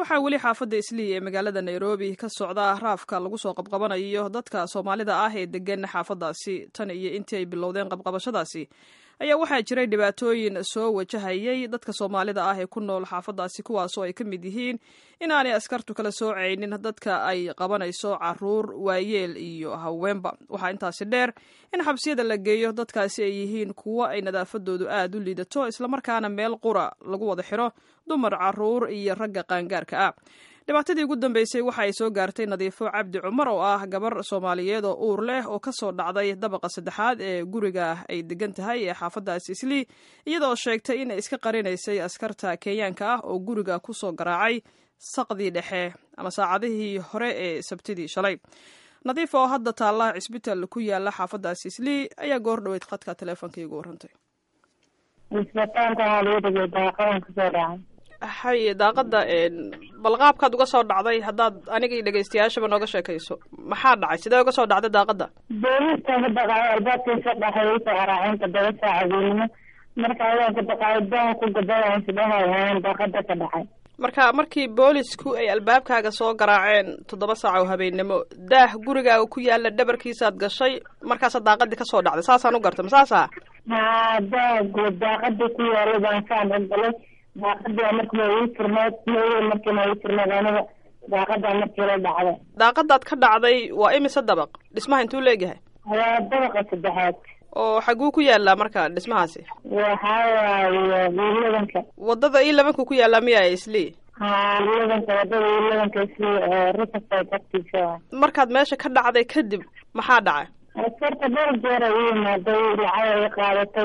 waxaa weli xaafadda islii ee magaalada nairobi ka socda raafka lagu soo qabqabanayo dadka soomaalida ah ee degan xaafaddaasi tan iyo intii ay bilowdeen qabqabashadaasi ayaa waxaa jiray dhibaatooyin soo wajahayay dadka soomaalida ah ee ku nool xaafaddaasi kuwaasoo ay ka mid yihiin inaanay askartu kala soocaynin dadka ay qabanayso caruur waayeel iyo haweenba waxaa intaasi dheer in xabsiyada la geeyo dadkaasi ay yihiin kuwo ay nadaafadoodu aad u liidato islamarkaana meel qura lagu wada xiro dumar caruur iyo ragga qaangaarka ah dhibaatadii ugu dambeysay waxa ay soo gaartay nadiifo cabdi cumar oo ah gabar soomaaliyeed oo uur leh oo ka soo dhacday dabaqa saddexaad ee guriga ay degan tahay ee xaafaddaasi islii iyadoo sheegtay inay iska qarinaysay askarta kenyaanka ah oo guriga ku soo garaacay saqdii dhexe ama saacadihii hore ee sabtidii shalay nadiif oo hadda taalla cisbitaal ku yaala xaafaddaasi islii ayaa goor dhoweyd khadka teleefonka igu warrantay hay daaqada balqaabkaad uga soo dhacday haddaad aniga iyo dhegeystayaashaba nooga sheekayso maxaa dhacay sidee uga soo dhacday daaqada booliska ka baqaayo albaabkiisa dhexay usoo garaaceen toddoba saaca weynimo marka ayaan ka baqaayo daaha ku gadayaan sidahayaan daaqada ka dhacay marka markii boolisku ay albaabkaaga soo garaaceen toddoba saac oo habeennimo daah gurigaaga ku yaala dhabarkiisaad gashay markaasaa daaqadii kasoo dhacday saasaan u garta ma saasa haa daah daaqadii ku yaala baan saan ogolay daaqadaa markiiba ii tirneed mooye markiina ii tirneed aniga daaqadaa markii la dhacday daaqadaad ka dhacday waa imise dabaq dhismaha intuu leegyahay waa dabaqa saddexaad oo xaguu ku yaalaa marka dhismahaasi waxaa waaye wiiladanka wadada ii labanku ku yaallaa miya islii haa wiiladanka wadada wiiladanka islii riverside agtiisa markaad meesha ka dhacday kadib maxaa dhacay askarta dhowr jeer ay u yimaaday lacag ay qaadatay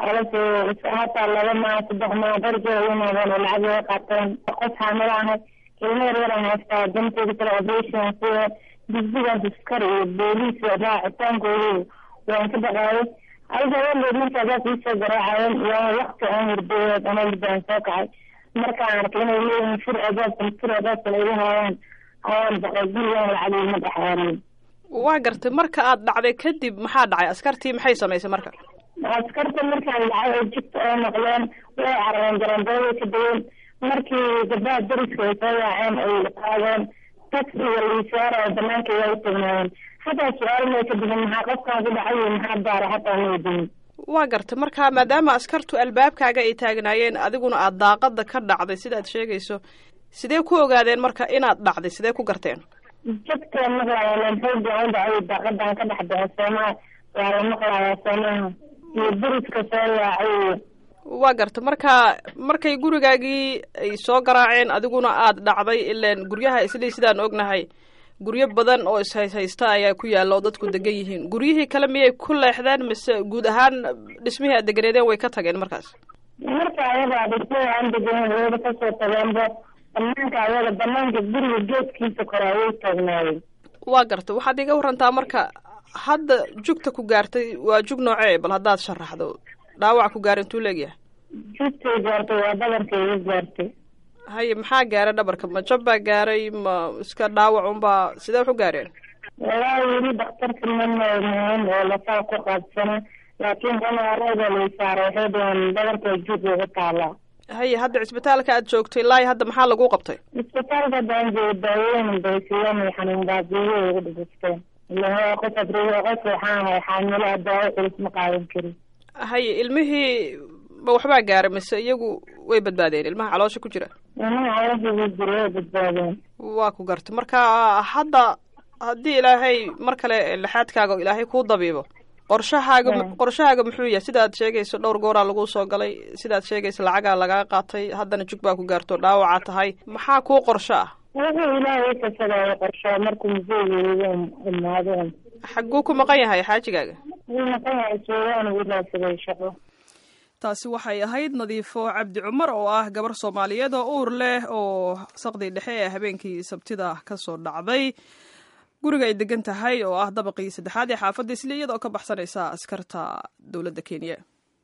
hataa laba maa saddex maa dhowr jeer ay yimaadeen oo lacag ay qaateen qof xaamilo ahay ilmo yar yaran haystaa danteeda kale operation sida digdigaas askar iyo booliis raacitaankoodu waan ka baqaayay adiga haweendeed markaadaas iisoo garaacayeen waa wakti aan hurdeeyood ama hurdaan soo kacay markaan arkay inay leeyihiin fur adaabkan fur adaabkan igu haayaan ayaan baqay gurigaan lacag iguma dhexaariyin waa gartay marka aad dhacday kadib maxaa dhacay askartii maxay samaysay marka askarta markaan dhacay oo jigta oo noqdeen way carareen garambeeday ka degeen markii gabdaha dariska ay soo yaaceen ay qaadeen taxiga liisaara oo banaanka waa u tagnaayeen hataa su-aal may ka digin maxaa qofkaan ku dhacay iyo maxaa daara hataa ma weydiin waa gartay marka maadaama askartu albaabkaaga ay taagnaayeen adiguna aad daaqada ka dhacday sidaad sheegayso sidee ku ogaadeen marka inaad dhacday sidee ku garteen jagteen maqlaayaan xooga u dhacay daaqadan ka dhex baxay soomaa waa la maqlayaa soomaha iyo dariska soo yaacay waa garta marka markay gurigaagii ay soo garaaceen adiguna aad dhacday ilaan guryaha islii sidaan ognahay guryo badan oo ishayshaysta ayaa ku yaalla oo dadku degan yihiin guryihii kale miyay ku leexdeen mise guud ahaan dhismihii aad deganeedeen way ka tageen markaas marka ayaga dhismihii aan deganen wayba kasoo tageenba banaanka ayaga banaanka guriga geedkiisa kore ayay taagnaayeen waa garta waxaad iga warantaa marka hadda jugta ku gaartay waa jug noocee bal haddaad sharaxdo dhaawac ku gaara intuu leegyahay jugtay gaartay waa dhabarka iga gaartay haye maxaa gaaray dhabarka ma jab baa gaaray ma iska dhaawac unbaa sidee wax u gaareen walaahi weli daktarka mamamahin oo lasaa ku qaabsana laakiin qanaarada lay saaray waxay dhaheen dhabarka jug ugu taalaa haye hadda cisbitaalka aad joogtay ilaahi hadda maxaa lagu qabtay cisbitaalka haddaan joogo daawooyin bay siiyeen ay xanuun baabiyo ugu dhibisteen ilaha qof adriyo qof waxaan ahay xaamilaa daawo culus ma qaadan karin haye ilmihii ma waxbaa gaaray mise iyagu way badbaadeen ilmaha caloosha ku jira ilmaha caloosha ku jira way badbaadeen waa ku gartay marka hadda haddii ilaahay mar kale lixaadkaaga ilaahay kuu dabiibo qorshahaaga qorshahaaga muxuu yahay sidaad sheegayso dhowr gooraa lagu soo galay sidaad sheegayso lacagaa lagaa qaatay haddana jug baa ku gaarto dhaawaca tahay maxaa kuu qorsho ah wuxuu ilaahay kasadaayo qorsho markuu museegeeda imaadeen xagguu ku maqan yahay xaajigaaga wuu maqan yahay suugaan uu raadsaday shaqo taasi waxay ahayd nadiifo cabdi cumar oo ah gabar soomaaliyeed oo uur leh oo saqdii dhexe ee habeenkii sabtida ka soo dhacday guriga ay degan tahay oo ah dabaqii saddexaad ee xaafadda isli iyada oo ka baxsanaysa askarta dowladda kenya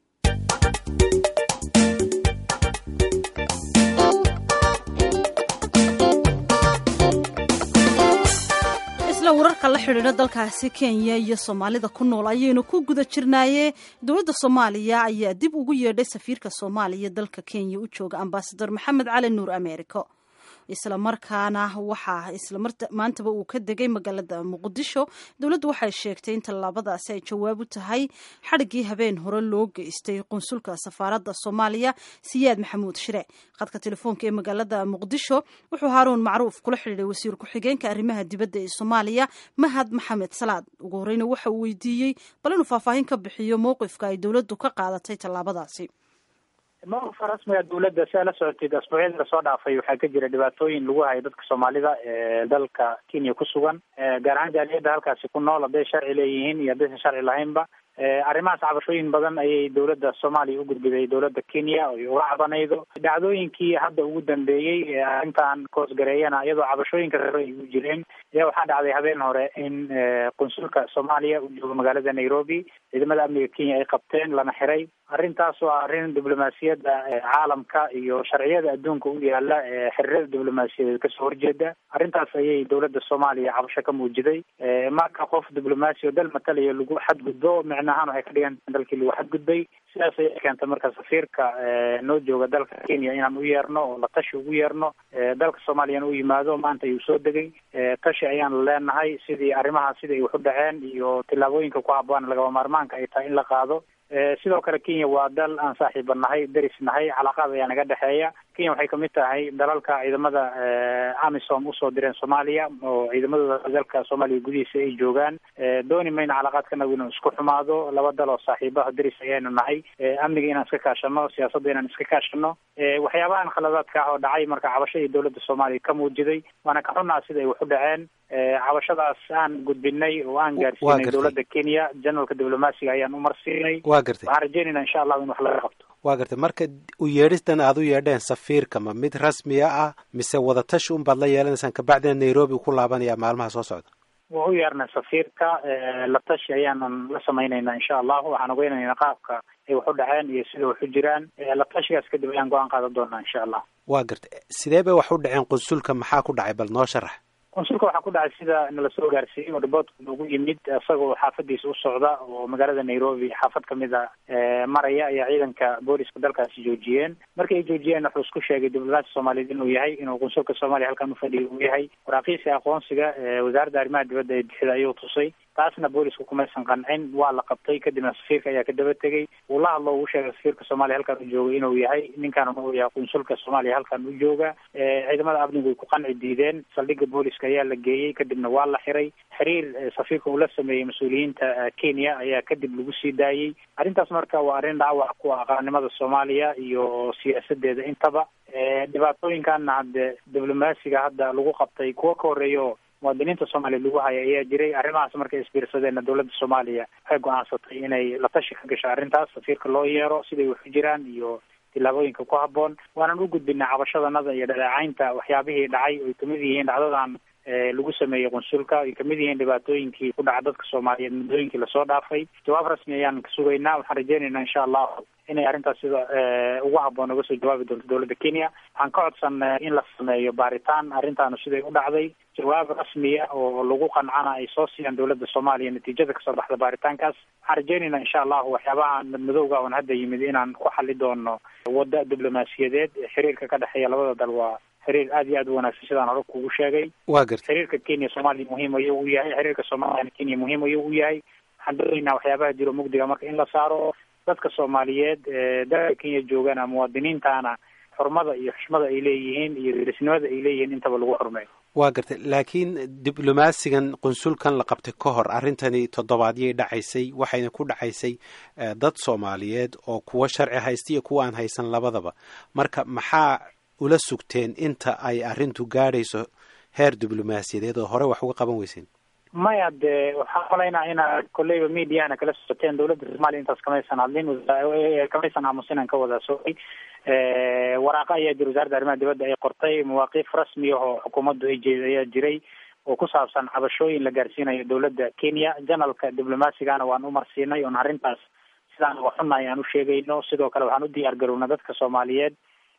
isla wararka la xidhiidha dalkaasi kenya iyo soomaalida ku nool ayaynu ku guda jirnaaye dowladda soomaaliya ayaa dib ugu yeedhay safiirka soomaaliya dalka kenya u jooga ambasador maxamed cali nuur ameeriko islamarkaana waxaa islamaantaba uu ka degay magaalada muqdisho dowladdu waxay sheegtay in tallaabadaasi ay jawaab u tahay xadhiggii habeen hore loo geystay qunsulka safaaradda soomaaliya siyaad maxamuud shire khadka telefoonka ee magaalada muqdisho wuxuu haaruun macruuf kula xidhiiday wasiir ku-xigeenka arrimaha dibadda ee soomaaliya mahad maxamed salaad ugu horeyna waxa uu weydiiyey bal inuu faahfaahin ka bixiyo mowqifka ay dowladdu ka qaadatay tallaabadaasi mowqifka rasmiga dowladda si aa la socotid asbuucyadii lasoo dhaafay waxaa ka jira dhibaatooyin lagu hayo dadka soomaalida ee dalka kenya ku sugan gaar ahaan jaaliyadda halkaasi ku nool hadday sharci leeyihiin iyo haddaysan sharci lahaynba arrimahaas cabashooyin badan ayay dowladda soomaaliya u gudbiday dowladda kenya oy uga cabanaydo dhacdooyinkii hadda ugu dambeeyey ee arrintan koosgareeyana iyadoo cabashooyinka rare ay u jireen ayaa waxaa dhacday habeen hore in qunsulka soomaaliya uu joogo magaalada nairobi ciidamada amniga kenya ay qabteen lana xiray arrintaas waa arrin diblomaasiyadda caalamka iyo sharciyada adduunka u yaala ee xiriirada diblomaasiyadeed kasoo horjeeda arrintaas ayay dowladda soomaaliya cabasho ka muujiday marka qof diblomaasi oo dal matalaya lagu xadgudbo micnahaan waxay ka dhigan dalkii lagu xadgudbay sidaas ayay keentay marka safiirka noo jooga dalka kenya inaan u yeerno oo la tashi ugu yeerno dalka soomaaliyana u yimaado maanta ayuu soo degay tashi ayaan leenahay sidii arrimaha sida ay wax u dhaceen iyo tillaabooyinka ku habboon lagaba maarmaanka ay tahay in la qaado sidoo kale kenya waa dal aan saaxiiba nahay deris nahay calaaqaad ayaa naga dhexeeya kenya waxay kamid tahay dalalka ciidamada amisom usoo direen soomaaliya oo ciidamadooda dalka soomaaliya gudihiisa ay joogaan dooni mayna calaaqaadkanagu inuu isku xumaado laba dal oo saaxiibaha deris ayaynu nahay amniga inaan iska kaashano siyaasadda inaan iska kaashano waxyaabahan khaladaadka ah oo dhacay marka cabashadii dowladda soomaaliya ka muujiday waana ka xunnaa sida ay wax u dhaceen cabashadaas aan gudbinay oo aan gaarsiinay dowladda kenya janalka diblomaasiga ayaan umarsiinay wa gartay waxaan rajeynayna insha allahu in wax laga qabto waa gartay marka u yeedhistan aad u yeedheen safiirka ma mid rasmiya ah mise wadatashi un baad la yeelanaysaan kabacdina nairobi ku laabanaya maalmaha soo socda waa u yeernay safiirka la tashi ayaanan la samaynaynaa insha allahu waxaan ogeynaynaa qaabka ay wax u dhaceen iyo sida wax u jiraan la tashigaas kadib ayaan go-aan qaadan doonaa insha allah waa gartay sidee bay wax u dhaceen qunsulka maxaa ku dhacay bal noo sharax qunsulka waxaa ku dhacay sida nala soo gaarsiiyey oo riboortka ugu yimid isagoo xaafadiisa u socda oo magaalada nairobi xaafad kamid a maraya ayaa ciidanka booliska dalkaasi joojiyeen markii ay joojiyeen wuxuu isku sheegay diblomaasi soomaaliyeed inuu yahay inuu qunsulka soomaaliya halkan ufadhiya uu yahay waraaqiisi aqoonsiga wasaaradda arrimaha dibadda ee bixida ayuu tusay taasna boolisku kumaysan qancin waa la qabtay kadibna safiirka ayaa ka daba tegey uu la hadlo uu sheegay safiirka soomaaliya halkan u jooga inuu yahay ninkan uu yahay qunsulka soomaaliya halkan u jooga ciidamada amnigu way ku qanci diideen saldhigga booliska ayaa la geeyey kadibna waa la xiray xiriir safiirka uu la sameeyey mas-uuliyiinta kenya ayaa kadib lagu sii daayey arrintaas marka waa arrin dhaawac ku ah qaranimada soomaaliya iyo siyaasadeeda intaba dhibaatooyinkaana hadde diblomaasiga hadda lagu qabtay kuwo ka horreeyo muwaadiniinta soomaaliya lagu haya ayaa jiray arrimahaas markay isbiirsadeenna dowladda soomaaliya waxay go-aansatay inay la tashi ka gasho arrintaas safiirka loo yeero siday wax u jiraan iyo tillaabooyinka ku habboon waanan u gudbinay cabashadanada iyo dhaleecaynta waxyaabihii dhacay oy kamid yihiin dhacdadan lagu sameeyey qunsulka ay kamid yihiin dhibaatooyinkii ku dhaca dadka soomaaliyeed muddooyinkii lasoo dhaafay jawaab rasmi ayaan ka sugaynaa waxaan rajeynaynaa insha allahu inay arrintaas sida ugu habboon uga soo jawaabi doonto dowladda kenya waxaan ka codsanay in la sameeyo baaritaan arrintaanu siday u dhacday jawaab rasmiya oo lagu qancana ay soo siiyaan dowladda soomaaliya natiijada kasoo baxda baaritaankaas waxaan rajeynaynaa insha allahu waxyaabaha madmadowga oon hadda yimid inaan ku xali doono wadda diblomaasiyadeed xiriirka ka dhexeeya labada dal waa xiriir aad iyo aad u wanaagsan sidaan hore kugu sheegay wa gartay xiriirka kenya soomaaliya muhiim ayuu u yahay xiriirka soomaaliyana kenya muhiim ayuu u yahay waxaan doonaynaa waxyaabaha jiro mugdiga marka in la saaro dadka soomaaliyeed dalka kenya joogana muwaadiniintana xurmada iyo xushmada ay leeyihiin iyo derisnimada ay leeyihiin intaba lagu xurmeeyo waa gartay laakiin diblomaasigan qunsulkan la qabtay ka hor arrintani toddobaadyay dhacaysay waxayna ku dhacaysay dad soomaaliyeed oo kuwa sharci haysta iyo kuwa aan haysan labadaba marka maxaa ula sugteen inta ay arrintu gaadhayso heer diblomaasiyadeed oo hore wax uga qaban weyseen maya dee waxaan malaynaa inaad kolleyba mediahana kala socoteen dowladda soomaaliya intaas kamaysan hadlin kamaysan aamusinan ka wada socay waraaqa ayaa jira wasaaradda arrimaha dibadda ay qortay mawaaqiif rasmi ah oo xukuumaddu ay jeed ayaa jiray oo ku saabsan cabashooyin la gaarsiinayo dowladda kenya janalka diblomasigana waan u marsiinay oon arrintaas sidaan uga xunnahay aan u sheegayno sidoo kale waxaan u diyaar garownay dadka soomaaliyeed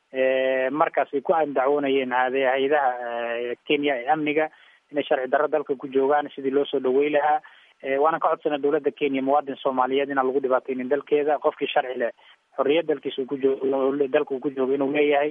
markaas ay ku andacwoonayeen hade hay-adaha kenya ee amniga inay sharci darro dalka ku joogaan sidii loo soo dhawey lahaa waana ka codsana dowladda kenya muwaadin soomaaliyeed inaan lagu dhibaateynin dalkeeda qofkii sharci leh xorriyad dalkiisa uu ku joogo dalka uu ku joogo inuu leeyahay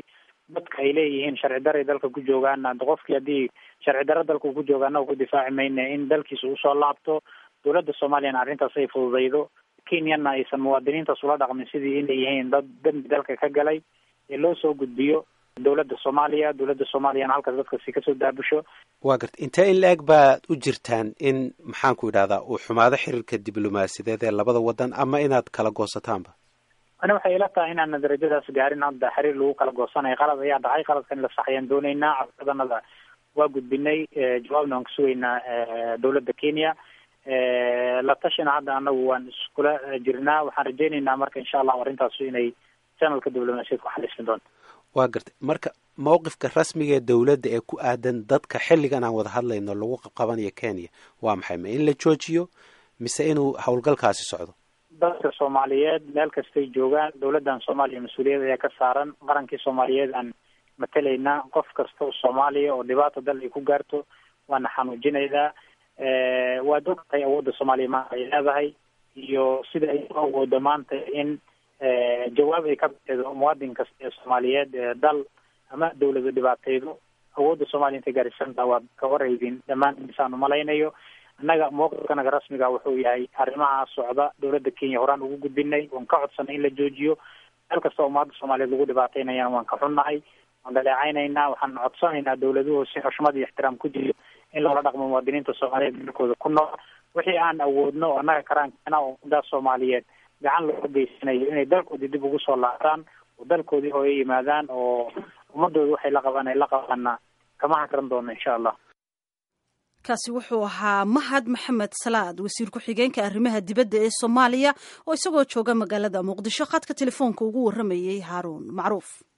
dadka ay leeyihiin sharci daray dalka ku joogaana qofkii haddii sharci daro dalka ku joogaana ku difaaci mayna in dalkiisa usoo laabto dowladda soomaaliyana arrintaas ay fududaydo kenyana aysan muwaadiniintaas ula dhaqmin sidii inay yihiin dad dambi dalka ka galay ee loo soo gudbiyo dowladda soomaaliya dowladda soomaaliyana halkaas dadkasi kasoo daabusho waa garta intee in la-eg baad u jirtaan in maxaanku idhahdaa uu xumaado xiriirka diblomaasiyadeed ee labada wadan ama inaad kala goosataanba ani waxay ila tahay inaana darajadaas gaarin hadda xiriir lagu kala goosanayo qalad ayaa dhacay qaladkan in la sax ayaan dooneynaa codsadanada waa gudbinay jawaabna waan ka sugaynaa dowladda kenya la tashina hadda anagu waan iskula jirnaa waxaan rajeyneynaa marka insha allahu arrintaas inay janalka diblomaasiyad ku xalismi doonto waa gartay marka mawqifka rasmiga ee dowladda ee ku aadan dadka xilligan aan wada hadlayno lagu qabanayo kenya waa maxay ma in la joojiyo mise inuu howlgalkaasi socdo dadka soomaaliyeed meel kastay joogaan dowladdan soomaaliya mas-uuliyad ayaa ka saaran qarankii soomaaliyeed aan matelaynaa qof kasta oo soomaaliya oo dhibaata dal ay ku gaarto waana xanuujinaynaa waa dogtahay awoodda soomaaliya maanta ay leedahay iyo sida ay u awoodo maanta in jawaab ay ka bixido muwaadin kasta ee soomaaliyeed ee dal ama dawlada dhibaateydo awoodda soomaaliya intay gaarisantaa waad ka warhaydin dhammaan insaan umalaynayo annaga mawqifkanaga rasmiga wuxuu yahay arrimaha socda dowladda kenya horaan ugu gudbinay waan ka codsanay in la joojiyo meel kasta oo ummadda soomaaliyeed lagu dhibaataynayana waan ka xunnahay waan dhaleecaynaynaa waxaan codsanaynaa dowladuhu si xushmad iyo ixtiraam ku jiro in loola dhaqmo muwaadiniinta soomaaliyeed dalkooda ku nool wixii aan awoodno annaga karaankeena oo ummaddaas soomaaliyeed gacan looga geysanayo inay dalkoodii dib ugu soo laabtaan oo dalkoodii hooyo yimaadaan oo ummadooda waxay la qabaan ay la qabaana kama hakran doono insha allah kaasi wuxuu ahaa mahad maxamed salaad wasiir ku-xigeenka arrimaha dibadda ee soomaaliya oo isagoo jooga magaalada muqdisho khadka telefoonka ugu warramayey haaruun macruuf